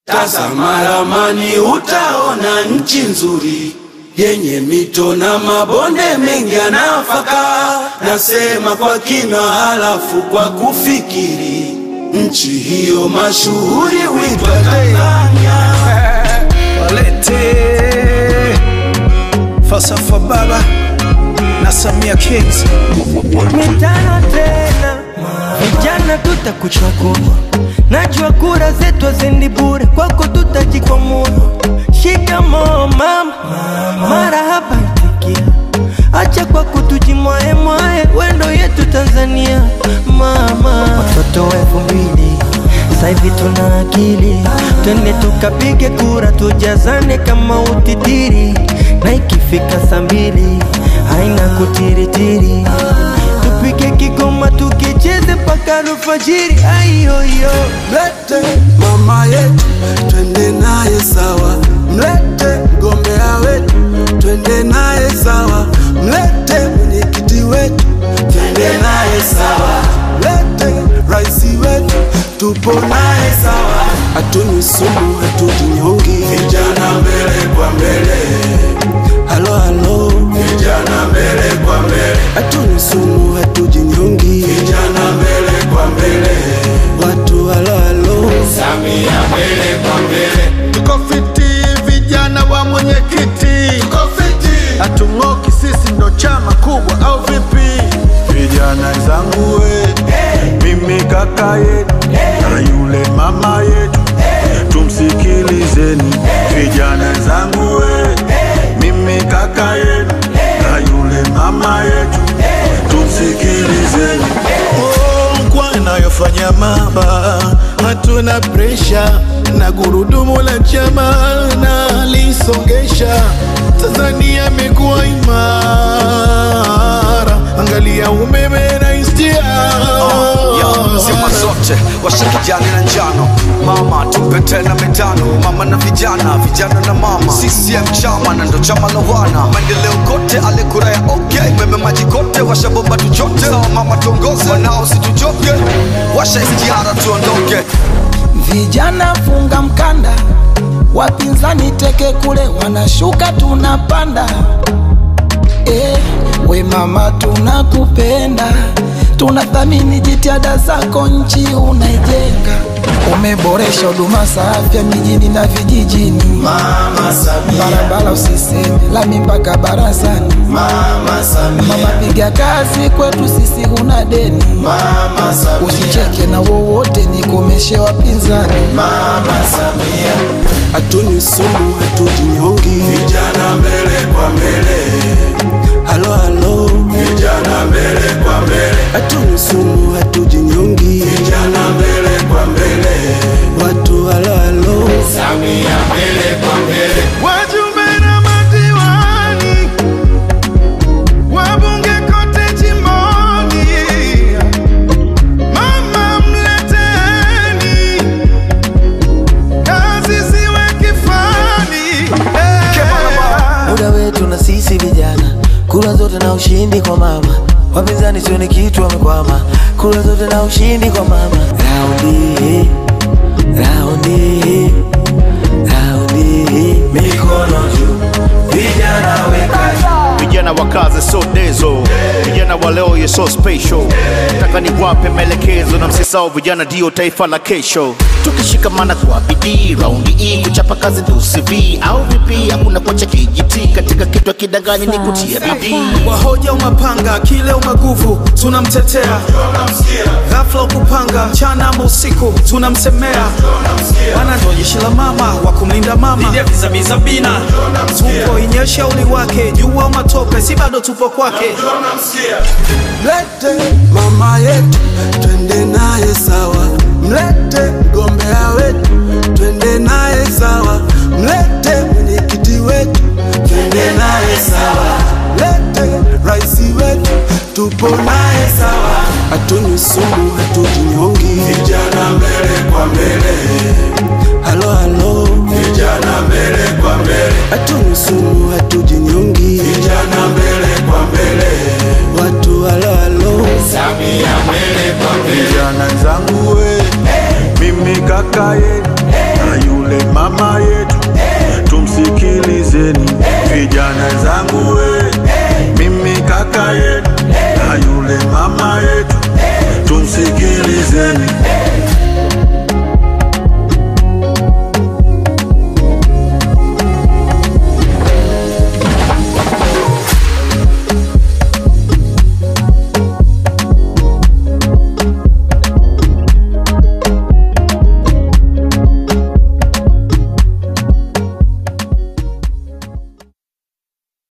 Tazama ramani utaona nchi nzuri yenye mito na mabonde mengi ya nafaka. Nasema kwa kina, halafu kwa kufikiri, nchi hiyo mashuhuri huitwa Tanzania. Walete falsafa baba na Samia Kings. mitano tena, vijana tutakuchagua. Najua kura zetu hazendi bure, kwako tutajikwamua. Shikamoo mama, marahaba itikia. Acha kwa kutujimwae mwae, wendo yetu Tanzania mama. Watoto wa elfu mbili sasa hivi tuna akili, twende tukapige kura, tujazane kama utitiri, na ikifika saa mbili haina kutiritiri tupige kigoma tukicheze mpaka alfajiri. Aiyoyo, Mlete mama yetu twende naye sawa, mlete mgombea wetu twende naye sawa, mlete mwenyekiti wetu twende naye sawa, mlete raisi wetu tupo naye sawa, hatunywi sumu, hatujinyongi. Vijana mbele kwa mbele, halo halo, vijana mbele kwa mbele, hatunywi sumu, hatujinyongi. Vijana mbele kwa mbele, watu halo halo. Samia mbele kwa mbele, Tuko fiti vijana wa mwenyekiti, tuko fiti. hatung'oki sisi ndo chama kubwa au vipi? Vijana zangu we, mimi kaka yetu na yule mama yetu, tumsikilizeni. Vijana zangu we, mimi kaka yetu na yule mama yetu, tumsikilizeni. Oh, kwa inayofanya mama, hatuna presha na gurudumu la chama na lisongesha. Tanzania imekuwa imara, angalia umeme na istia Yo, zima zote washa kijani na njano mama tupe tena mitano mama na vijana vijana na mama CCM chama na ndo chama la wana maendeleo kote ale kura ya okay meme maji kote washa bomba tuchote sawa mama tuongoze wanao situchoke washa istiara tuondoke Vijana funga mkanda, wapinzani teke kule, wanashuka tunapanda. Eh, we mama tunakupenda, tunathamini jitihada zako, nchi unaijenga. Umeboresha huduma za afya mijini na vijijini, Mama Samia, barabara usiseme, lami mpaka barazani. Mama Samia, Mama piga kazi kwetu sisi, huna deni, Mama Samia, usicheke na wowote, nikomeshe wapinzani. Mama Samia. Hatunywi sumu, hatujinyongi. Vijana mbele kwa mbele, halo halo. Vijana mbele kwa mbele, hatunywi sumu, hatujinyongi. Vijana mbele kwa mbele, watu halo halo. Samia mbele kwa mbele. wajumbe na madiwani, wabunge kote jimboni, mama mleteni, kazi ziwe kifani. muda wetu na sisi vijana, kura zote na ushindi kwa mama. Wapinzani sio ni kitu wamekwama, kura zote na ushindi kwa mama. Raundi hii, raundi hii, raundi hii, mikono juu, vijana weka vijana wa kazi so dezo vijana wa leo ye so special nataka niwape maelekezo na msisao vijana ndio taifa la kesho tukishikamana kwa bidii raundi hii kuchapa kazi ndio CV au vipi hakuna kuacha kijiti katika kitu kidanganyi ni kutia bidii Wahoja umapanga, kile umaguvu, tunamtetea. Ghafla ukupanga, mchana ama usiku, tunamsemea. Wana ndo jeshi la mama, wa kumlinda mama. Zabina, tupo inyesha uli wake, jua matope, si bado tupo kwake. Mlete mama yetu twende naye sawa, mlete mgombea wetu